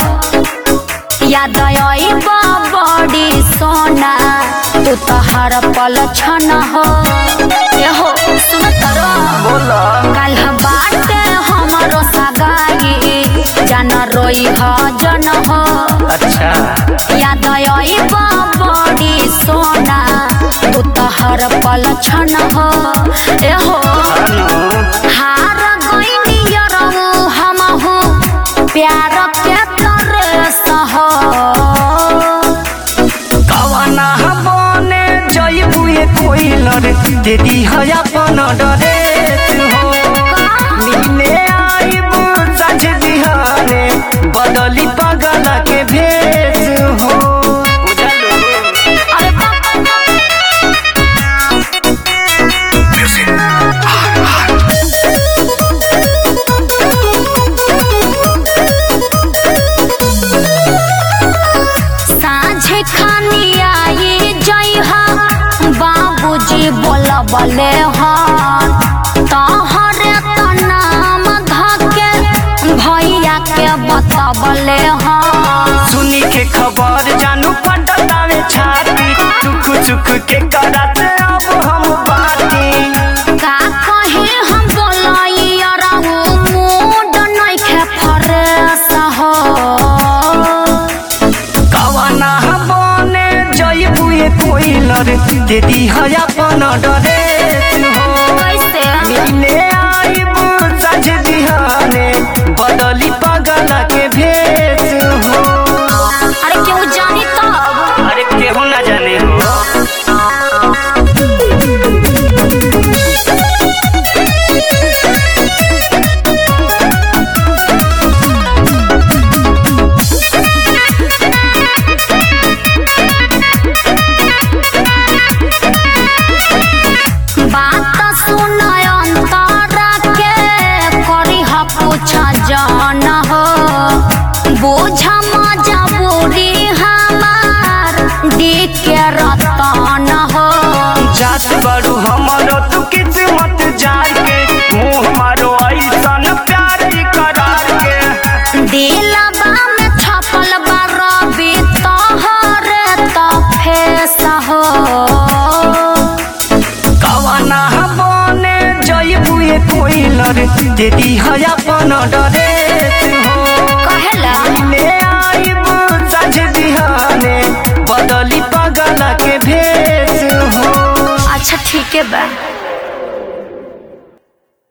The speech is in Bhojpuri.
याद आइब बड़ी सोना तू तो हर पल छन हो ए हो सुन तरो बोला काल बाटे हमरो सगाई जन रोई ह जन हो अच्छा याद आइब बड़ी सोना तू तो हर पल छन हो ए हो अनु हार गइनी यरहु हमहु प्यार के तरस हो कवना बने जइबू ए कोइलर दीदी है अपन डरे हो मिले आइबू साँझ बिहाने बदली पगल के भेस हो बुझलू अरे बाप साँझे खानी आई जइहा बाबूजी बोलबले हन तोहरे तो नाम धके भैया के बतबले हन सुनी के खबर जानू पटतावे छाती चुक चुक के करत अब हम बाती का कही हम बोलाई रहू मूड नइखे फरेस हो कवना बने जइबू ए कोइलर दीदी है अपन डरे हो कैसे मिले आइबू साँझ बिहाने बदली पगल के भेस हो अरे क्यों जानी तब अरे केहू ना जाने हो बात सुन अंतरा के करी ह पूछ जान हो बुझ मजबूरी हमार दी के रतन हो जात बड़ू हमरो तू किस्मत जार के मुँह मारो ऐसन प्यार करार के दिलबा में छपल बा रवि तोहरे तो फेस हो कवना बने जइबू ए कोइलर दीदी है अपन डरे हो कहेला ले आइबू साँझ बिहाने बदली पगल के भेस हो अच्छा ठीक है बा